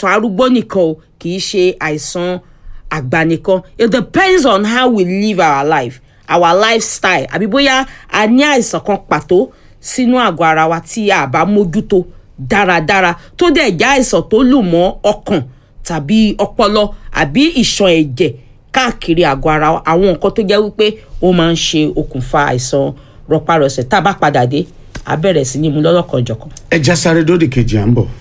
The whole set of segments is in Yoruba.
àìsàn arúgbó nìkan o kì í ṣe àìsàn àgbà nìkan it depends on how we live our life our lifestyle àbí bóyá a ní àìsàn kan pàtó sínú àgọ́ ara wa tí a bá mójútó dáradára tó dẹ̀ jẹ́ àìsàn tó lù mọ́ ọkàn tàbí ọpọlọ àbí ìṣàn ẹ̀jẹ̀ káàkiri àgọ́ ara wa àwọn nǹkan tó jẹ́ wípé ó máa ń ṣe okùnfà àìsàn rọpárọsẹ̀ tá a bá padà dé a bẹ̀rẹ̀ sí ní mú lọ́lọ́kanjọ̀kan. ẹ já sáré dódì kejì à ń bọ̀.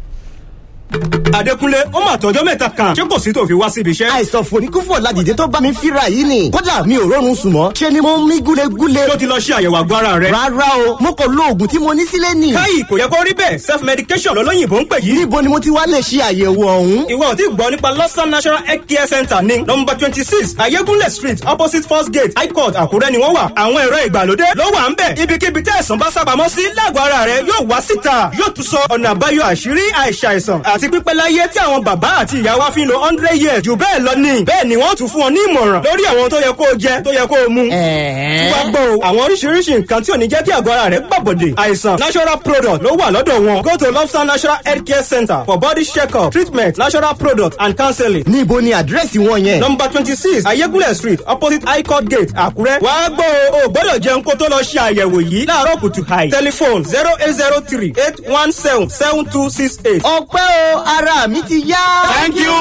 Adékúnlé ó mà tọjọ́ mẹ́ta kan ṣé kò sí tó fi wá síbi iṣẹ́. àìsàn fòníkúfò ládìde tó bá mi fíra yìí ni kódà mi ò rọrùn sùn mọ́ ṣe ni mo ń mí gúlegúle. tó ti lọ ṣe àyẹ̀wò àgọ́ ara rẹ̀. rárá o mo kò lo oògùn tí mo ní sílé nì. káyì kò yẹ kó rí bẹ́ẹ̀ self medication lọ́lọ́yìnbó ń pè yìí. níbo ni mo ti wá lè ṣe àyẹ̀wò ọ̀hún. ìwọ ò tí gbọ́ nípa lọ́sàn national health care center ní nọmba twenty six ayégúnlẹ̀ street opposite first gate high court àkúrẹ́ ni wọ́n wà. àwọn ẹ̀rọ ìgbàlódé ló wà ń bẹ̀. ibikíbi tẹ́ ẹ̀sán bá sábàámọ́ sí lágọ̀ọ́ ara rẹ̀ yóò wá síta yóò tún sọ ọ̀nà àbáyọ àṣírí àìsàìsàn àti pípẹ́ láyé tí àwọn bàbá àti ìyá wa fi ń lo hundred years jù bẹ́ẹ̀ lọ ní. bẹ́ẹ̀ ni wọ́n tún fún ọ ní ìmọ̀ràn lórí àwọn tó yẹ kó o jẹ tó yẹ kó o mu. tí wàá gbọ́ o àwọn oríṣiríṣi nǹkan tí ò ní jẹ́ kí àgọ́ ara rẹ̀ gbàbọ̀dè àìsàn natural product ló wà lọ́dọ̀ wọn. go to lobster natural health care center for body check-up treatment natural product and counseling. níbo ni àdírẹ́sì wọn yẹn. number twenty six ayégúnlẹ̀ street opposite high court gate àkúrẹ́. wàá gbọ́ o ò gbọ́dọ̀ jẹun kó tó lọ ṣe àyẹ̀wò yìí láàárọ̀ kùtù hàì. telephone zero eight zero three eight one seven seven two six eight. ọpẹ́ o ara mi ti yá. thank you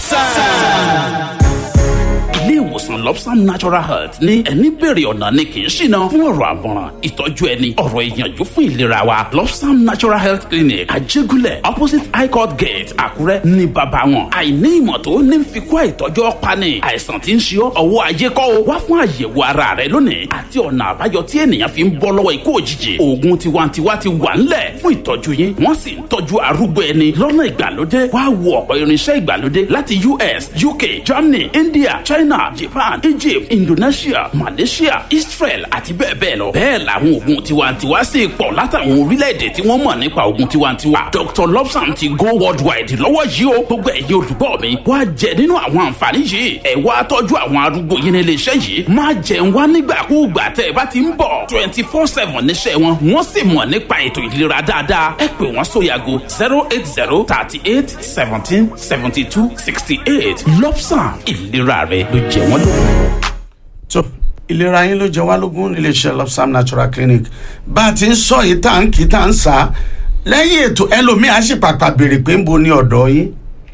lobster. ilé ìwòsàn lobsam natural health ní ẹni bèrè ọ̀nà ni kì í ṣìnà fún ọ̀rọ̀ àmọ̀ràn ìtọ́jú ẹni ọ̀rọ̀ ìyànjú fún ìlera wa lobsam natural health clinic àjẹgúnlẹ̀ opposite high court gate àkúrẹ́ ní bàbá wọn àìní ìmọ̀ tó ní fi kó àìtọ́jú ọ̀pani àìsàn tí ń ṣe ọ́ ọwọ́ ayé kọ́ o wá fún àyẹ̀wò ara rẹ lónìí àti ọ̀nà àbáyọ tí ènìyàn fi ń bọ́ lọ́wọ́ ikú òjijì oògùn tiwantiwa ti wà ńlẹ̀ fún ìtọ́jú yín wọ́n sì ń tọ́jú arúgbó ẹni lọ́nà ìgbàlódé wá wo ọ̀pọ̀ irinṣẹ́ ìgbàlódé láti us uk germany india china japan egypt indonesia malaysia israel àti bẹ́ẹ̀ bẹ́ẹ̀ lọ. bẹ́ẹ̀ làwọn oògùn tiwantiwa sì pọ̀ látàwọn orílẹ̀-èdè tí wọ́n mọ̀ nípa oògùn tiwantiwa. dr lobsam ti go worldwide lọ́wọ́ yìí o gbogbo ẹ̀yin olùgbọ́ mi wá jẹ nínú àwọn àǹfààní yìí ẹ̀ wá tọ́jú àwọn arúgbó yín nílé iṣẹ́ yìí má jẹun wá nígbàkúùgbà tẹ́ ẹ bá ti ń bọ̀ twenty four seven níṣẹ́ wọn wọ́n sì mọ̀ nípa ètò ìlera dáadáa ẹ pè wọ́n sórí ago zero eight zero thirty eight seventeen seventy two sixty eight lobsam ìlera rẹ ló jẹ wọ́n lógún. tó ìlera yín ló jẹ wá lógún níléeṣẹ́ lobsam natural clinic bá a ti ń sọ yìí tá à ń kí tá à ń sá lẹ́yìn ètò ẹlòmíà sì pàpà béèrè pé ń bo ní ọ̀dọ́ yín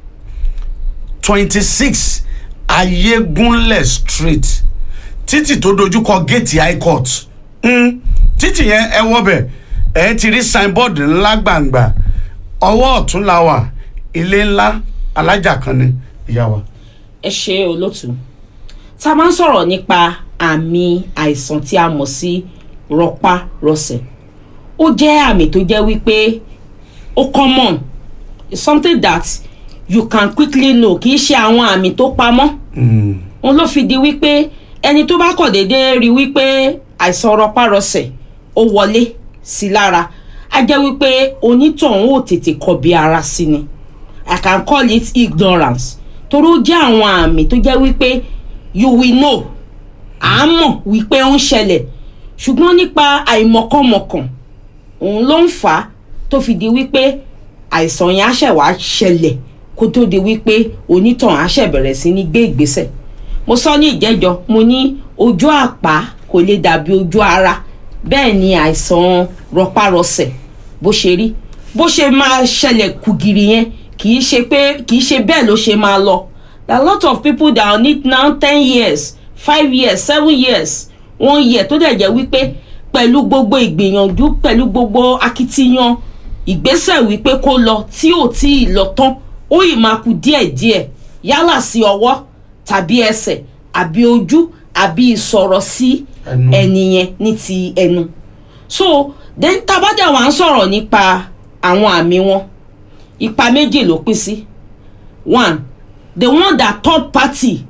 twenty six ayégúnlẹ̀ street títì tó dojúkọ géètì high court mm, títì yẹn ẹ wọbẹ̀ ẹ ti rí signboard ńlá gbàǹgbà ọwọ́ ọ̀tún la wà ilé ńlá alájà kan ni ìyá wa. ẹ ṣe olótú tá a máa ń sọ̀rọ̀ nípa àmì àìsàn tí a mọ̀ sí rọpárọsẹ̀ ó jẹ́ àmì tó jẹ́ wípé ó common it's something that you can quickly know kì í ṣe àwọn àmì tó pamọ́ òun ló fi di wípé ẹni tó bá kọ̀ déédéé rí wípé àìsàn rọpárọsẹ̀ ó wọlé sí lára á jẹ́ wípé onítọ̀hún ò tètè kọbi ara sí ni i can call it ignorance torí ó jẹ́ àwọn àmì tó jẹ́ wípé you will know à á mọ̀ wípé ó ń ṣẹlẹ̀ ṣùgbọ́n nípa àìmọ̀kànmọ̀kàn òun ló ń fà á tó fi di wípé àìsàn yẹn á ṣẹ̀ wá ṣẹlẹ̀ kó tó di wípé onítàn á ṣẹ̀ bẹ̀rẹ̀ sí ní gbé ìgbésẹ̀ mo sọ ní ìjẹ́jọ́ mo ní ojú àpá kò lè dàbí ojú ara bẹ́ẹ̀ ni àìsàn rọpárọsẹ̀ bó ṣe rí bó ṣe máa ṣẹlẹ̀ kùgìrì yẹn kì í ṣe pé kì í ṣe bẹ́ẹ̀ ló ṣe máa lọ there are a lot of people that need now ten years five years seven years one year tó dẹ̀ jẹ́ wípé pẹ̀lú gbogbo ìgbìyànjú pẹ̀lú gbogbo akitiyan ìgbésẹ̀ wípé kó lọ tí ò tí ì lọ tán ó ì máa kú díẹ̀díẹ̀ yálà sí ọwọ́ tàbí ẹsẹ̀ àbí ojú àbí ìsọ̀rọ̀ sí Ẹnu. ẹni yẹn ní ti ẹnu so then tabajá wa ń sọ̀rọ̀ nípa àwọn àmì wọn ipa méjì ló pín sí one the one that third party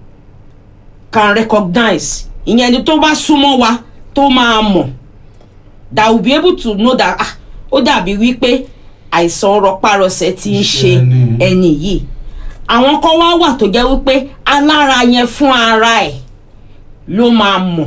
can recognize ìyẹn ni tó bá súnmọ́ wa tó máa mọ̀ that will be able to know that ah ó dàbí wípé àìsàn rọpárọsẹ̀ ti ń ṣe ẹni. ẹni yìí àwọn kan wá wà tó jẹ́ wípé alára yẹn fún ara ẹ̀ ló máa mọ̀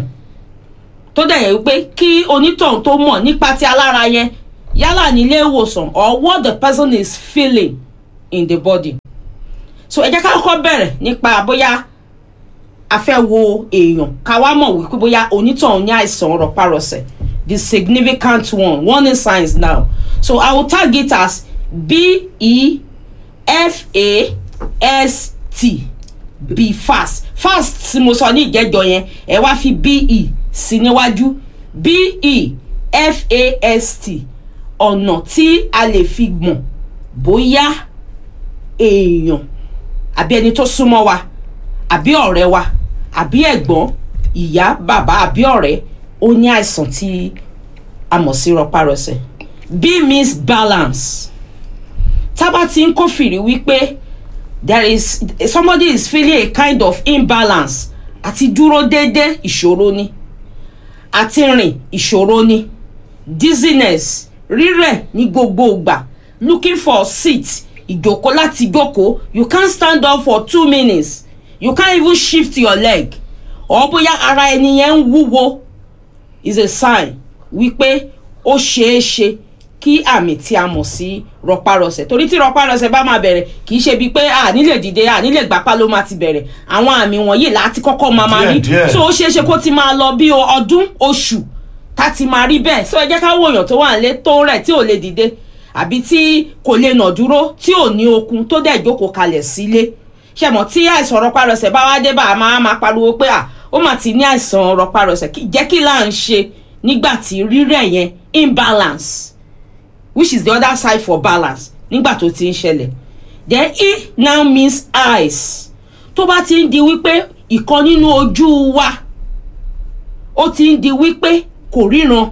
tó dẹ̀ yẹ wípé kí onítọ̀hún tó mọ̀ nípa ti alára yẹn yálà nílé ìwòsàn or what the person is feeling in the body so ẹ jẹ́ ká kọ́kọ́ bẹ̀rẹ̀ nípa bóyá a fẹ́ wo èèyàn ká wá mọ̀ wípé bóyá onítọ̀hún ní àìsàn rọpárọsẹ̀ the significant one warning signs now so i will tag it as b e f a s t be fast fast tí mo sọ ní ìjẹ́jọ yẹn ẹ wá fi be sí níwájú be f a s t ọ̀nà tí a lè fi mọ̀ bóyá èèyàn àbí ẹni tó súnmọ́ wa àbí ọ̀rẹ́ wa àbí ẹ̀gbọ́n ìyá bàbá àbí ọ̀rẹ́ ó ní àìsàn tí a mọ̀ sí rọpárọsẹ̀ b means balance tábà tí ń kófìrí wípé there is somebody is feeling a kind of imbalance àti dúró déédé ìṣòro ni àti rìn ìṣòro ni dizziness rírẹ̀ ní gbogbo ìgbà looking for seat ìjókòó láti jókòó you can't stand up for two minutes you can't even shift your leg or bóyá ara ẹni yẹn ń wúwo is a sign wípé ó ṣeé ṣe kí àmì tí a mọ̀ sí rọpárọsẹ̀ torí tí rọpárọsẹ̀ bá máa bẹ̀rẹ̀ kì í ṣe bíi pé à nílè dìde à nílè gbapá ló máa ti bẹ̀rẹ̀ àwọn àmì wọ̀nyí láti kọ́kọ́ máa máa rí Díẹ̀, díẹ̀. so ó ṣeé ṣe kó ti máa lọ bí ọdún oṣù ká ti máa rí bẹ́ẹ̀ so ẹ jẹ́ ká wòyàn tó wà nílé tó rẹ̀ tí ò lè dìde àbí tí kò lè nà dúró tí ò ní okun tó dẹ̀ jókòó kalẹ̀ sílé ṣẹ̀mọ̀ tí àìsàn rọpárọsẹ̀ bá wá dé bá a máa máa pariwo pé à ó mà ti ní àìsàn rọpárọsẹ̀ kí- jẹ́ kí là ń ṣe nígbà tí rírẹ̀ yẹn imbalance which is the other side for balance nígbà tó ti ń ṣẹlẹ̀ then e now means eyes tó bá ti ń di wípé ìkan nínú ojú wa ó ti ń di wípé kò ríran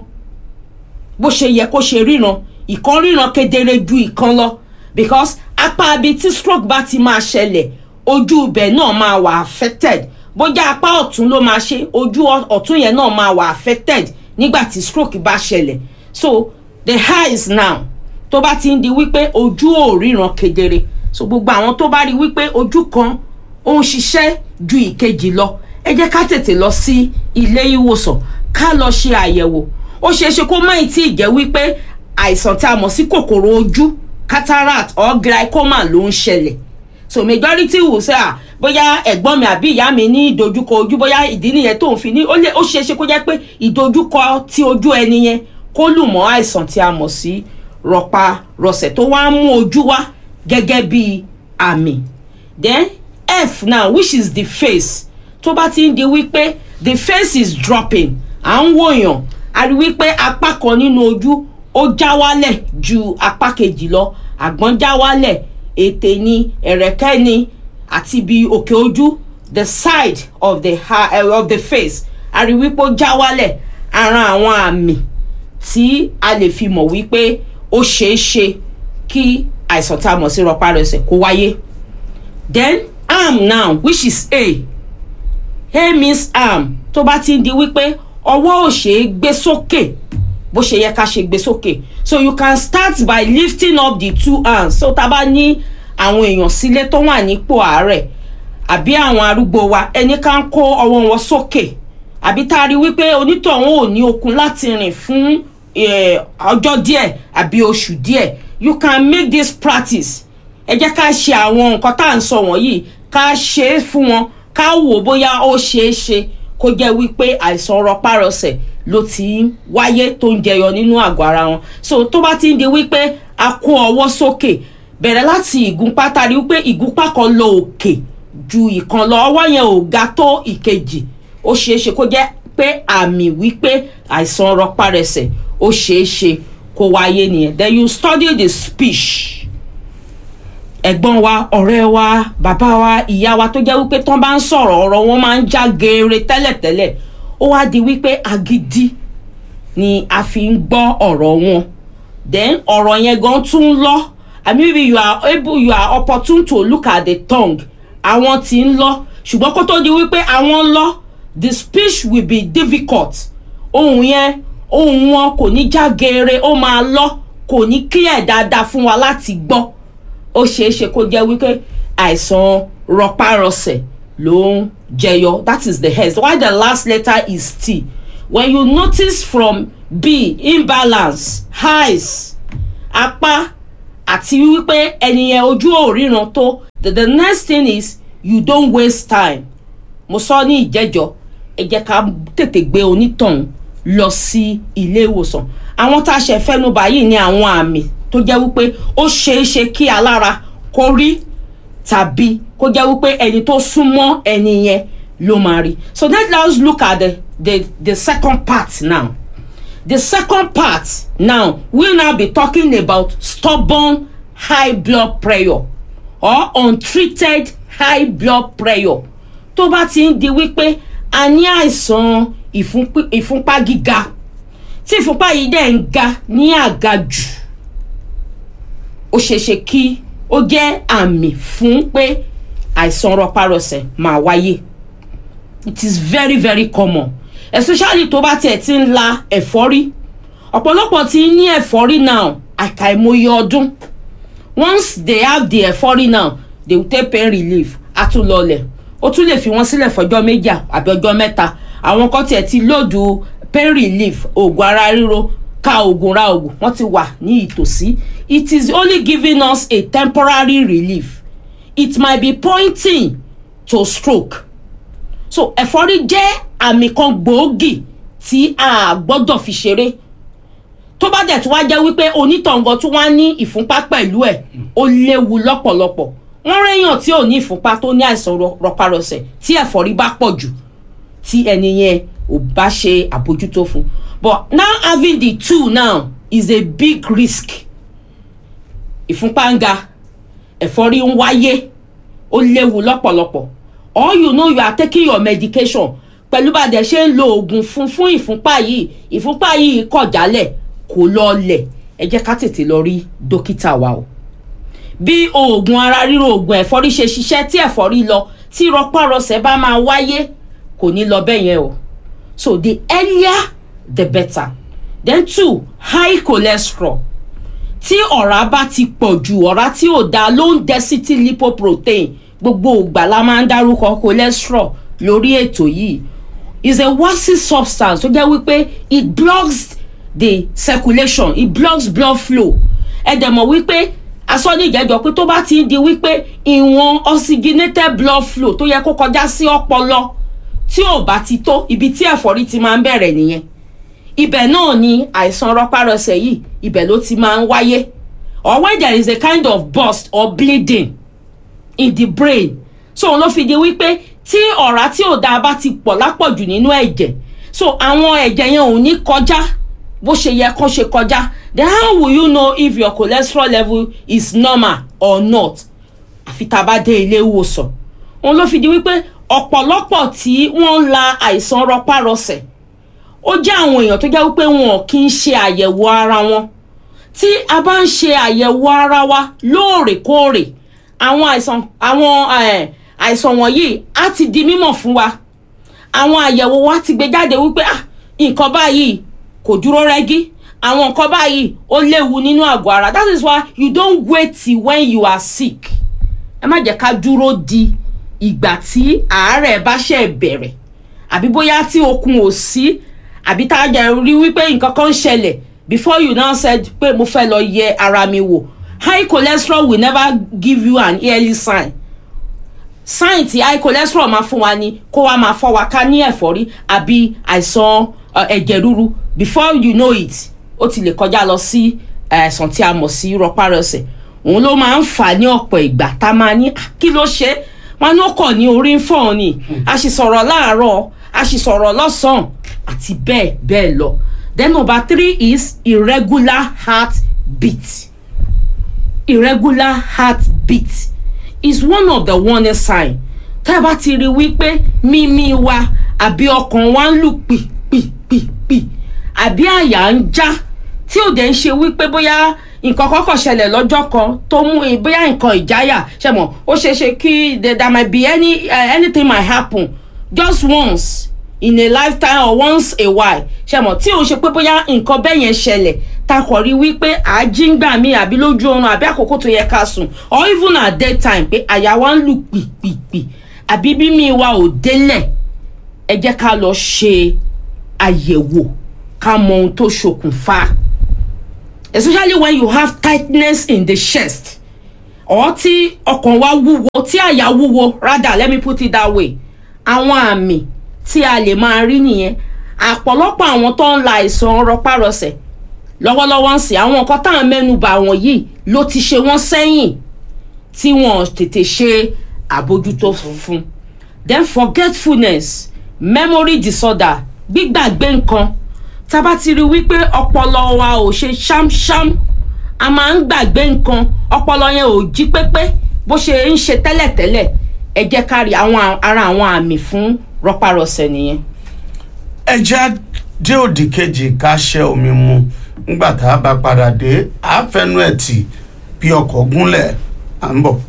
bó ṣe yẹ kó ṣe ríran ìkan ríran kedere ju ìkan lọ because apá ibi tí stroke bá ti máa ṣẹlẹ̀ ojú ibẹ̀ náà máa wà affected bójá apá ọ̀tún ló máa ṣe ojú ọ- ọ̀tún yẹn náà máa wà affected nígbà tí stroke bá ṣẹlẹ̀ so the eyes now tó bá ti ń di wípé ojú ò ríran kedere so gbogbo àwọn tó bá rí wípé ojú kan ó ń ṣiṣẹ́ ju ìkejì lọ ẹ jẹ́ ká tètè lọ sí ilé ìwòsàn ká lọ ṣe àyẹ̀wò ó ṣeé ṣe kó má ì tí ì jẹ́ wípé àìsàn tí a mọ̀ sí kòkòrò ojú cataract or glaucoma ló ń ṣẹlẹ̀ so majority will say ah bóyá ẹ̀gbọ́n mi àbí ìyá mi ní ìdojúkọ ojú bóyá ìdí nìyẹn tó ń fi ní ó lè ó ṣeé ṣe kó jẹ́ pé ìdojúkọ ti ojú ẹni yẹn kó lù mọ́ àìsàn tí a mọ̀ sí rọpárọsẹ̀ tó wá ń mú ojú wá gẹ́gẹ́ bí àmì then f now which is the face tó bá ti ń di wípé the face is dropping à ń wòyàn a rí wípé apá kan nínú ojú ó já wálẹ̀ ju apá kejì lọ àgbọ̀n já wálẹ̀ ètè ni ẹ̀rẹ̀kẹ́ ni àti bí òkè ojú the side of the, ha uh, of the face a rí wípé ó já wálẹ̀ ara àwọn àmì tí a lè fi mọ̀ wípé ó ṣeé ṣe kí àìsàn tá a mọ̀ sí rọpárọsẹ̀ kó wáyé then arm now which is a a means arm tó bá ti ń di wípé ọwọ́ ò ṣe é gbé sókè bó ṣe yẹ ká ṣe gbé sókè so you can start by lifting up the two hands so tá a bá ní àwọn èèyàn sílé tó wà nípò àárẹ̀ àbí àwọn arúgbó wa ẹni ká ń kó ọwọ́ wọn sókè àbí tá a rí wípé onítọ̀hún ò ní okun láti rìn fún eh, ọjọ́ díẹ̀ àbí oṣù díẹ̀ you can make this practice ẹ jẹ́ ká ṣe àwọn nǹkan tá à ń sọ wọ̀nyí ká ṣe é fún wọn ká wò bóyá ó ṣeé ṣe kó jẹ́ wípé àìsàn rọpárọsẹ̀ ló ti ń wáyé tó ń jẹyọ nínú àgọ́ ara wọn so tó bá ti ń di wípé a kó ọwọ́ sókè bẹ̀rẹ̀ láti ìgúnpá tá a rí wípé ìgúnpá kan lọ òkè ju ìkan lọ ọwọ́ yẹn ò ga tó ìkejì ó ṣeé ṣe kó jẹ́ pé àmì wípé àìsàn rọpárẹsẹ̀ ó ṣeé ṣe kó wáyé nìyẹn then you study the speech ẹ̀gbọ́n wa ọ̀rẹ́ wa bàbá wa ìyá wa tó jẹ́ wípé tán bá ń sọ̀rọ̀ ọ̀rọ̀ wọn máa ń já geere tẹ́lẹ̀tẹ́lẹ̀ ó wá di wípé agídí ni a fi ń gbọ́ ọ̀rọ̀ wọn then ọ̀rọ̀ yẹn gan tún ń lọ I mean maybe you are able you are opportune to look at the tongue àwọn tí ń lọ ṣùgbọ́n kó tó di wípé àwọn lọ the speech will be difficult ohun yẹn ohun wọn kò ní já geere ó máa lọ kò ní clear dáadáa fún wa láti gbọ́ ó ṣeé ṣe kó jẹ́ wípé àìsàn rọpárọsẹ̀ ló ń jẹyọ that is the head why the last letter is t when you notice from b imbalance highs apá àti wípé ẹni yẹn ojú ò ríran tó the, the next thing is you don't waste time mo sọ ní ìjẹ́jọ́ ẹ jẹ́ ká tètè gbé onítọ̀hún lọ sí ilé ìwòsàn àwọn tá a ṣe fẹ́nubà yìí ní àwọn àmì tó jẹ́ wípé ó ṣeé ṣe kí alára kó rí tàbí kó jẹ́ wípé ẹni tó súnmọ́ ẹni yẹn ló máa rí so let us look at the the the second part now the second part now we'll now be talking about stubborn high blood pressure or untreated high blood pressure tó bá ti ń di wípé a ní àìsàn ìfúnpí- ìfúnpá gíga tí ìfúnpá yìí dẹ̀ ń ga ní àgàjù ó ṣeéṣe kí ó jẹ́ àmì fún pé àìsàn rọpárọsẹ̀ máa wáyé it is very very common especially tó bá tiẹ̀ ti ń la ẹ̀fọ́rí ọ̀pọ̀lọpọ̀ ti ní ẹ̀fọ́rí now àkàìmọye ọdún once they have the ẹ̀fọ́rí now they will take pain relief á tún lọlẹ̀ ó tún lè fi wọ́n sílẹ̀ fọjọ́ méjì àbí ọjọ́ mẹ́ta àwọn kan tiẹ̀ ti lòdù pain relief oògùn ara ríro ka oògùn ra oògùn wọ́n ti wà ní ìtòsí it is only giving us a temporary relief it might be pointing to stroke so ẹ̀fọ́rí jẹ́ àmì kan gbòógì tí a gbọ́dọ̀ fi ṣeré tó bá dẹ̀ tún wá jẹ́ wípé onítọ̀ngàn tún wá ní ìfúnpá pẹ̀lú ẹ̀ ó léwu lọ́pọ̀lọpọ̀ wọ́n réyàn tí ò ní ìfúnpá tó ní àìsàn rọ- rọpárọsẹ̀ tí ẹ̀fọ́rí bá pọ̀ jù tí ẹni yẹn ò bá ṣe àbójútó fún but now having the two now is a big risk ìfúnpá ń ga ẹ̀fọ́rí ń wáyé ó léwu lọ́pọ̀lọpọ̀ or you know you are taking your medication pẹ̀lú bá a dẹ̀ ṣe ń lo oògùn fún fún ìfúnpá yìí ìfúnpá yìí kọ̀ jálẹ̀ kò lọlẹ̀ ẹ jẹ́ ká tètè lọ rí dókítà wa o bí oògùn ara ríro oògùn ẹ̀fọ́rí ṣe ṣiṣẹ́ tí ẹ̀fọ́rí lọ tí rọpárọsẹ̀ bá máa wáyé kò ní lọ bẹ́ẹ̀ yẹn o so the earlier the better then two high cholesterol tí ọ̀rá bá ti pọ̀ jù ọ̀rá tí ò da low density lipoprotein gbogbo ìgbà la máa ń dárúkọ cholesterol lórí ètò yìí is a waxy substance tó jẹ́ wípé it blocks the circulation it blocks blood flow ẹ dẹ̀ mọ̀ wípé asọ́nìjẹ́jọ́ pé tó bá ti ń di wípé ìwọ̀n oxygenated blood flow tó yẹ kó kọjá sí ọpọlọ tí ò bá ti tó ibi tí ẹ̀fọ́rí ti máa ń bẹ̀rẹ̀ nìyẹn ibẹ̀ náà ni àìsàn rọpárọsẹ̀ yìí ibẹ̀ ló ti máa ń wáyé or when there is a kind of burst or bleeding in the brain so òun ló fi di wípé tí ọ̀rá tí ò dáa bá ti pọ̀ lápọ̀jù nínú ẹ̀jẹ̀ so àwọn ẹ̀jẹ̀ yẹn ò ní kọjá bó ṣe yẹ kó ṣe kọjá then how will you know if your cholesterol level is normal or not àfi tá a bá dé ilé ìwòsàn òun ló fi di wípé ọ̀pọ̀lọpọ̀ tí wọ́n ń la àìsàn rọpárọsẹ̀ ó jẹ́ àwọn èèyàn tó jẹ́ wípé wọn kì í ṣe àyẹ̀wò ara wọn tí a bá ń ṣe àyẹ̀wò ara wa lóòrèkóòrè àwọn àìsàn àwọn eh, àìsàn wọ̀nyí á ti di mímọ̀ fún wa àwọn àyẹ̀wò wa ti gbé jáde wípé ah nǹkan báyìí kò dúró rẹ́gí àwọn nǹkan báyìí ó léwu nínú àgọ́ ara that is why you don't wait till when you are sick ẹ má jẹ́ ká dúró di ìgbà tí àárẹ̀ bá ṣe bẹ̀rẹ̀ àbí bóyá tí okun ò sí àbí tá a jẹ́ rí wípé nǹkan kan ń ṣẹlẹ̀ before you now said pé mo fẹ́ lọ yẹ ara mi wò high cholesterol will never give you an early sign sign tí high cholesterol máa fún wa ni kó wa máa fọ́ wa ká ní ẹ̀fọ́rí àbí àìsàn uh, ẹ̀jẹ̀ ríru before you know it ó ti lè kọjá lọ sí àìsàn tí a mọ̀ sí rọpárọsẹ̀ òun ló máa ń fà ní ọ̀pọ̀ ìgbà tá a máa ní "Ah, kí ló ṣe é?" wọn ní ó kàn ní orí ń fọ̀ ni a sì sọ̀rọ̀ láàárọ̀ a sì sọ̀rọ̀ lọ́sàn-án àti bẹ́ẹ̀ bẹ́ẹ̀ lọ then number three is irregular heartbeat irregular heartbeat is one of the warning sign tá a bá ti rí wípé mímí wa àbí ọkàn wa ń lù pìpìpìpì àbí àyà ń já tí ò dẹ̀ ń ṣe wípé bóyá nǹkan kọ́kọ́ ṣẹlẹ̀ lọ́jọ́ kan tó mú i bóyá nǹkan ìjáyà ṣe mọ̀ ó ṣeé ṣe kí there there might be any uh, anything might happen just once in a lifetime or once a while ṣe mọ̀ tí òun ṣe pé bóyá nǹkan bẹ́ẹ̀ yẹn ṣẹlẹ̀ ta kọ̀ rí wípé àjíngbà mi àbí lójú oorun àbí àkókò tó yẹ ká sùn or even at daytime pé àyà wa ń lù pìpìpì àbí bí mi wa ò délẹ̀ ẹ jẹ́ ká lọ ṣe àyẹ̀wò ká mọ ohun tó ṣokùnfà especially when you have tightness in the chest or tí ọkàn wa wúwo tí àyà wúwo rather let me put it that way àwọn àmì tí a lè máa rí nìyẹn àpọ̀lọpọ̀ àwọn tó ń la àìsàn rọpárọsẹ̀ lọ́wọ́lọ́wọ́ ń sìn àwọn nǹkan táwọn mẹ́nuba wọ̀nyí ló ti ṣe wọ́n sẹ́yìn tí wọ́n tètè ṣe àbójútó fún then forgetfulness memory disorder gbígbàgbé nǹkan tá a bá ti rí wípé ọpọlọ wa ò ṣe ṣámṣám a máa ń gbàgbé nǹkan ọpọlọ yẹn ò jí pépé bó ṣe ń ṣe tẹ́lẹ̀tẹ́lẹ̀ ẹ jẹ́ ká rí àwọn ara àwọn àmì fún rọpárọsẹ̀ nìyẹn. ẹ jẹ́ dé òdì kejì ká ṣẹ́ omi mu nígbà tá a bá padà dé àáfẹ́nu ẹ̀ tì bí ọkọ̀ gúnlẹ̀ à ń bọ̀.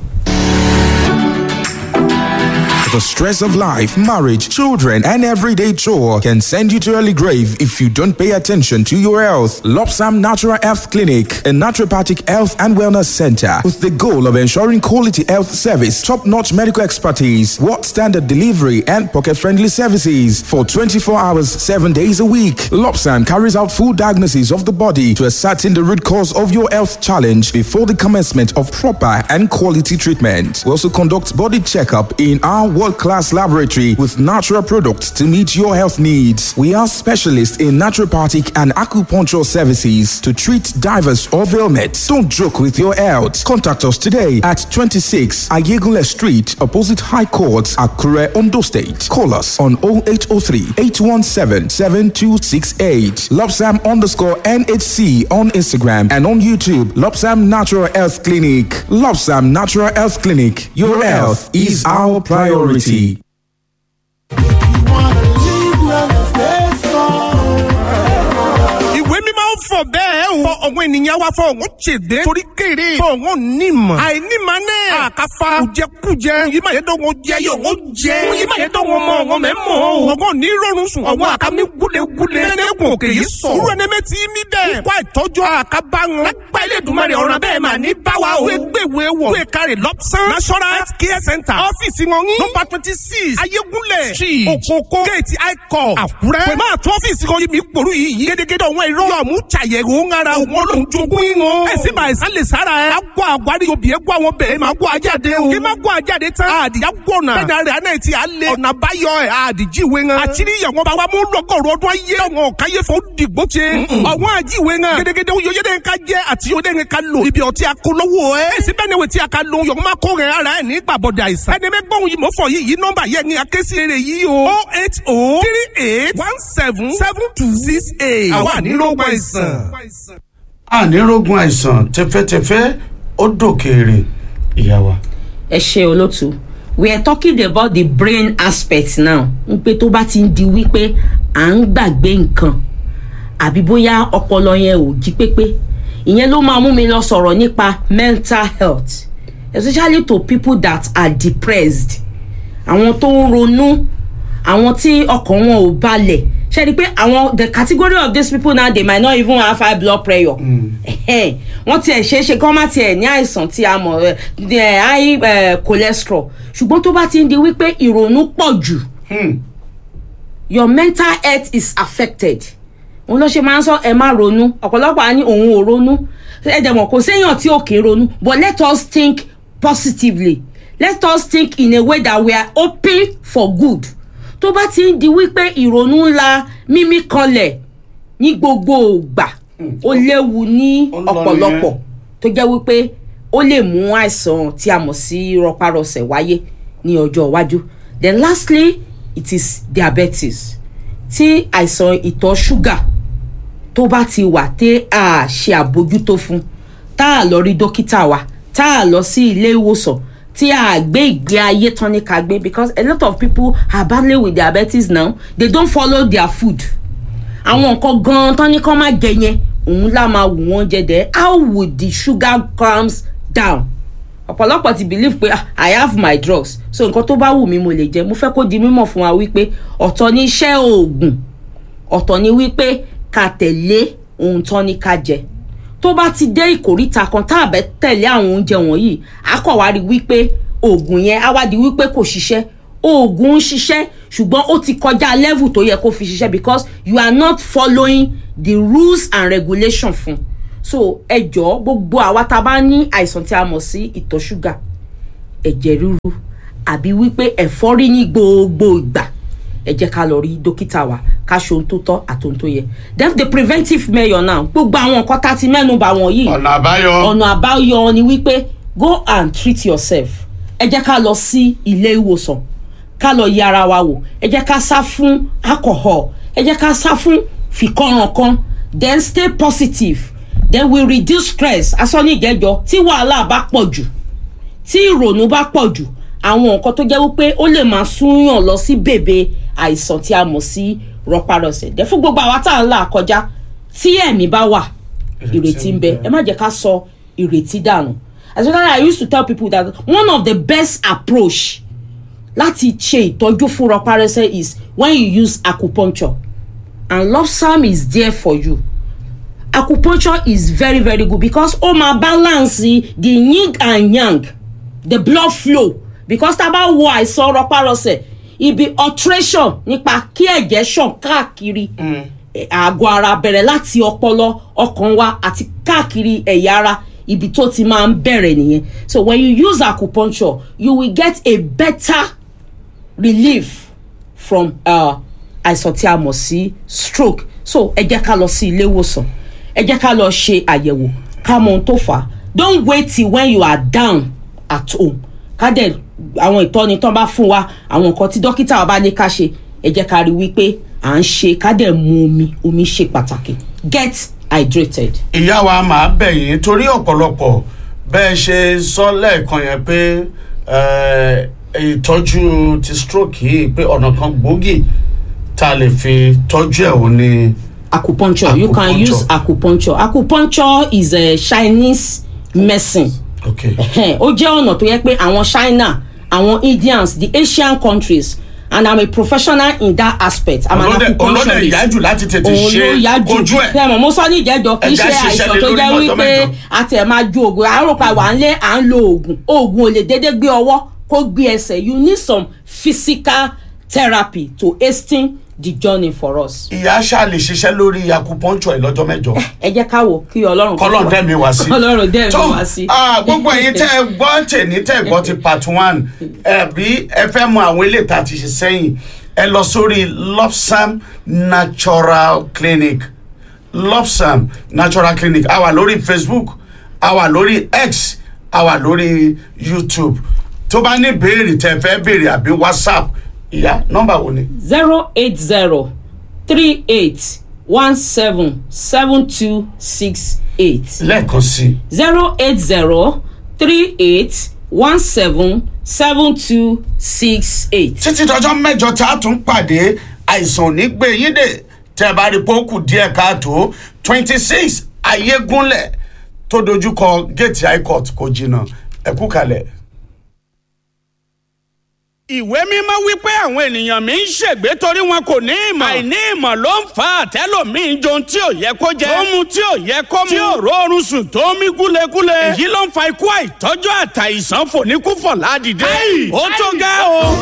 The stress of life, marriage, children, and everyday chore can send you to early grave if you don't pay attention to your health. Lopsam Natural Health Clinic, a naturopathic health and wellness center with the goal of ensuring quality health service, top-notch medical expertise, world standard delivery, and pocket-friendly services for 24 hours, 7 days a week. Lopsam carries out full diagnosis of the body to ascertain the root cause of your health challenge before the commencement of proper and quality treatment. We also conduct body checkup in our world-class laboratory with natural products to meet your health needs. We are specialists in naturopathic and acupuncture services to treat divers of ailments. Don't joke with your health. Contact us today at 26 Ayegule Street, opposite High Court, Akure, Ondo State. Call us on 0803 817 7268. Lopsam underscore NHC on Instagram and on YouTube. Lopsam Natural Health Clinic. Lopsam Natural Health Clinic. Your health is our priority. ìwé mímọ́ ń fọ̀ bẹ́ẹ̀ o. fọ ọ̀wọ́n ènìyàn wa fọ ọ̀wọ́n ṣèdè. torí kéré fọ ọ̀wọ́n nímọ̀. àìnímọ̀ náà. àkàfà kùjẹkùjẹ. yìí máa yẹ dọ́ wọn jẹ yóò wọ́n jẹ. yìí máa yẹ dọ́ wọn mọ ọ̀wọ́n mẹ́ mọ́. ọ̀wọ́n ní rọrùn sùn. ọ̀wọ́n àkàmì gúlegúle. nẹ́nẹ́kùn òkè yìí sọ. irú ẹni mẹ́tì mí bẹ́ẹ̀. ikú àìtọ́jú àkàbà wọn. lágbá ilé ìdùnmọ̀rẹ̀ ọ̀ràn bẹ́ẹ̀ máa ní báwa o. wọ́n gbèwé wọ̀. wọ́n kárẹ̀ lọ́pṣán. national health care center. ọ́fíìsì wọn ní. nọ́mbà twenty six ayégúnlẹ̀ street òkòkò gate icon àkúrẹ́. pẹ̀lú àti ọ́fíìsì kan yìí mi pòrú yìí. gédégédé ọ̀wọ́n irọ́. yọ̀ọ̀mú ṣàyẹ̀wò ń ara òun olóhùn jogún yín wọn. ẹ sì máa ẹ̀sán lè sára ẹ̀. àgọ́ àgbárí obì ẹ̀ gbọ́ àwọn bẹ̀rẹ̀ máa gbọ́ ajáde o. kí máa gbọ́ ajáde tán. àdìyá gbọ̀nà. bẹ́ẹ̀ni rẹ̀ àná ti alẹ́. ọ̀nà báyọ̀ ẹ̀ àdìjíwe ŋan. àṣírí ìyàwó bá wa mú lọ́gọ̀rọ̀ ọdún ayé ọ̀wọ̀n káyé fún dìgbò ṣe. ọ̀wọ́n àjíwe ŋan. gédégédé oyè yẹn ká jẹ́ àti oyè yẹn ká lò. ibi ọtí akólówó ẹ̀. èsì bẹ́ẹ̀ ni wò tí a ka lo yọ̀ọ́ máa kó rẹ̀ ara ẹ̀ ní gbàbọ̀dẹ̀ àìsàn. ẹni mẹ́gbọ́n yìí mọ̀ fọ yìí yìí nọ́mbà yẹn ni akéésì rere yìí o. o eight o three eight one seven seven two six eight. àwa ní ló gbọ́ àìsàn ànírógun àìsàn tẹfẹ́tẹfẹ́ ó dòkèèrè ìyá wa. ẹ ṣe olótú we are talking about the brain aspect now n pé tó bá ti ń di wípé à ń gbàgbé nǹkan àbí bóyá ọpọlọ yẹn ò jí pépé ìyẹn ló máa mú mi lọ sọ̀rọ̀ nípa mental health especially to people that are depressed àwọn tó ń ronú àwọn tí ọkàn wọn ò balẹ̀ ṣe ni pé àwọn the category of these people now they might not even have high blood pressure Ẹhẹ́n. wọ́n tiẹ̀ ṣe é ṣe kán má tiẹ̀ ní àìsàn tí a mọ̀ ẹ, ẹ, high eh, cholesterol ṣùgbọ́n tó bá ti ń di wípé ìrònú pọ̀ jù your mental health is affected òun ló ṣe máa ń sọ ẹ má ronú ọ̀pọ̀lọpọ̀ á ní òun ò ronú ẹ dẹ̀ mọ̀ kò séèyàn tí ò kì í ronú but let us think positively let us think in a way that we are hoping for good tó bá ti ń di wípé ìrònú ńlá mímí kanlẹ̀ ní gbogbo ògbà ó léwu ní Ó lọ ọ̀pọ̀lọpọ̀ tó jẹ́ wípé ó lè mú àìsàn tí a mọ̀ sí rọpárọsẹ̀ wáyé ní ọjọ́ iwájú then lastly it is diabetes tí àìsàn ìtọ̀ ṣúgà tó bá ti wà tí a ṣe àbójútó fún tá a lọ rí dókítà wa tá a lọ sí ilé ìwòsàn tí a gbé ìgbé ayé tán ní ká gbé because a lot of people are battling with diabetes now they don't follow their food àwọn nǹkan gan-an tán ní kán má jẹ yẹn òun lá máa wù wọ́n jẹ dẹ́ how would the sugar comes down ọ̀pọ̀lọpọ̀ ti believe pé "Ah, i have my drugs so nǹkan tó bá wù mí mo lè jẹ mo fẹ́ kó di mímọ̀ fún wa wípé ọ̀tọ̀ ní iṣẹ́ oògùn ọ̀tọ̀ ni wípé ká tẹ̀lé ohun tán ní ká jẹ tó bá ti dé ìkóríta kan tá a bẹ tẹ̀lé àwọn oúnjẹ wọ̀nyí a kọ̀ wá rí wípé oògùn yẹn á wá di wípé kò ṣiṣẹ́ oògùn ń ṣiṣẹ́ ṣùgbọ́n ó ti kọjá level tó yẹ kó fi ṣiṣẹ́ because you are not following the rules and regulation fún so ẹ jọ̀ọ́ gbogbo àwa tá a bá ní àìsàn tí a mọ̀ sí ìtọ̀ ṣúgà ẹ̀jẹ̀ ríru àbí wípé ẹ̀fọ́rí ní gbogbo ìgbà ẹ jẹ́ ká lọ rí dókítà wa ká ṣe ohun tó tọ́ àti ohun tó yẹ def the preventive measure now gbogbo àwọn nǹkan tá a ti mẹ́nu bà wọ̀nyí ọ̀nà àbáyọ ọ̀nà àbáyọ ni wípé go and treat yourself ẹ jẹ́ ká lọ sí ilé ìwòsàn ká lọ yẹ ara wa wò ẹ jẹ́ ká sá fún alcohol ẹ jẹ́ ká sá fún fìkànrànkan then stay positive then we reduce stress asọ́ni ìjẹ́jọ́ tí wàhálà bá pọ̀ jù tí ìrònú bá pọ̀ jù àwọn nǹkan tó jẹ́ wípé ó lè máa súnyàn lọ sí bèbè àìsàn tí a mọ̀ sí rọpárọsẹ̀ dẹ́ fún gbogbo àwa tá à ń là kọjá tí ẹ̀mí bá wà ìrètí ń bẹ ẹ má jẹ́ ká sọ ìrètí dànù especially i used to tell people that one of the best approach láti ṣe ìtọ́jú fún rọpárọsẹ̀ is when you use acupuncture and lopsam is there for you acupuncture is very very good because ó máa balance the yin and yang the blood flow because tá a bá wo àìsàn rọpárọsẹ̀ ibi alteration nípa kí ẹ̀jẹ̀ ṣàn káàkiri eh, àgọ́ ara bẹ̀rẹ̀ láti ọpọlọ ọkàn wa àti káàkiri ẹ̀yà ara ibi tó ti máa ń bẹ̀rẹ̀ nìyẹn so when you use acupuncture you will get a better relief from uh, àìsàn tí a mọ̀ sí stroke so ẹ jẹ́ ká lọ sí ilé ìwòsàn ẹ jẹ́ ká lọ ṣe àyẹ̀wò ká mọ ohun tó fà á don't wait till when you are down at home ká dẹ̀ àwọn ìtọ́ni tán bá fún wa àwọn nǹkan tí dókítà wa bá ní ká ṣe ẹ jẹ́ ká rí wípé à ń ṣe ká dẹ̀ mu omi omi ṣe pàtàkì get hydrated. ìyá wa máa bẹ̀ yín torí ọ̀pọ̀lọpọ̀ bẹ́ẹ̀ ṣe sọ lẹ́ẹ̀kan yẹn pé eh, ìtọ́jú ti stroke yìí pé ọ̀nà kan gbòógì tá a lè fi tọ́jú ẹ̀ ò ní. acupuncture you can Acupuncture. use acupuncture acupuncture is a chinese medicine okay. Ẹhẹ́n, ó jẹ́ ọ̀nà tó yẹ pé àwọn china àwọn indians the asian countries and i'm a professional in that aspect i'm an Olódẹ- olódẹ acupuncturist ìyájú láti tètè òun ló ṣe yá jù kojú ẹ̀. fẹ́mọ̀ mo sọ ní ìjẹ́jọ́ kì í Ẹ̀já ṣe ṣiṣẹ́ àìsàn lé tó lórí jẹ́ mọ́tọ́ wípé mẹ́jọ. a tẹ̀ máa ju oògùn àárò pa wà ń lé à ń lo oògùn oògùn ò lè dédé gbé ọwọ́ kó gbé ẹsẹ̀ you need some physical therapy to hasten the journey for us. ìyá ṣáà lè ṣiṣẹ́ lórí acupuncture ẹ̀ lọ́jọ́ mẹ́jọ. ẹ jẹ́ ká wò kí ọlọ́run kó kọlọ́n fún wa. dẹ́mi wá sí. ọlọ́run dẹ́mi tó wá sí. ah, gbogbo ẹ̀yin tẹ́ ẹ gbọ́ tèmi tẹ́ ẹ gbọ́ ti part one ẹ̀bí ẹ fẹ́ mọ àwọn ilé ìta ti ṣe sẹ́yìn ẹ lọ sórí lopsam natural clinic lopsam natural clinic a wà lórí facebook a wà lórí x a wà lórí youtube tó bá ní béèrè tẹ́ ẹ fẹ́ béèrè àbí whatsapp ìyá nọ́mbà wo ni. zero eight zero three eight one seven seven two six eight lẹ́ẹ̀kan sí i. zero eight zero three eight one seven seven two six eight. títí dọjọ́ mẹ́jọ tá a tún pàdé àìsàn ò ní gbé yín dè tẹ́ ẹ bá rí pókù díẹ̀ káàtó twenty six ayégúnlẹ̀ tó dojúkọ géètì high court kò jìnnà ẹ kú kalẹ̀. ìwé mímọ́ wípé àwọn ènìyàn mi ń ṣègbé torí wọn kò ní ìmọ̀. àìní ìmọ̀ ló ń fa àtẹ́lòmíín jẹun tí ò yẹ kó jẹ. tó mu tí ò yẹ kó mu. tí ò rọrùn sùn tó mí gúlegúle. èyí ló ń fa ikú àìtọ́jú àtàìsàn fòníkúfọ̀ ládìde. ó tó gá o.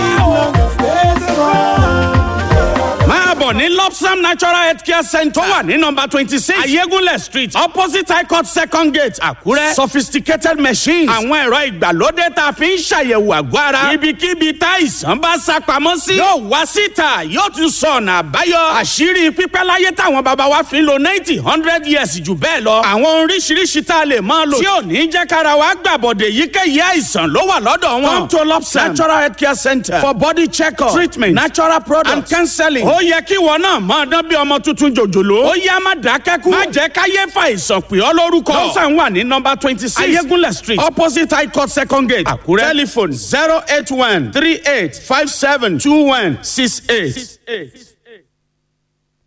máa bọ̀ ní lopsam natural health care center. tó wà ní nọmba twenty six ayégúnlẹ̀ street opposite high court second gate àkúrẹ́. sophisticated machines. àwọn ẹ̀rọ ìgbàlódé tá a fi ń ṣàyẹ̀wò àgọ́ ara. ibikíbi tá ìsàn bá sá pamọ́ sí. yóò wá síta yóò tún sọ ọ̀nà àbáyọ. àṣírí pípẹ́ láyé táwọn bàbá wa fi ń lo ninety hundred years jù bẹ́ẹ̀ lọ. àwọn oríṣiríṣi tá a lè máa lò. tí ò ní jẹ́ kára wa gbàbọ̀dẹ̀ yíkéyìí àìsàn ló wà lọ́dọ̀ wọn. come to lopsam natural health care center for body check-up treatment natural products and counseling. ó yẹ kí wọn náà máa dán bí ọmọ tuntun jòjòló. ó yá má dákẹ́kù. má jẹ́ káyé fa ìsàn pè ọ́ lórúkọ. lọ́sàn wà ní nọmba twenty six ayégúnlẹ̀ street opposite high court second gate àkúrẹ́. telephone zero eight one three eight five seven two one six eight.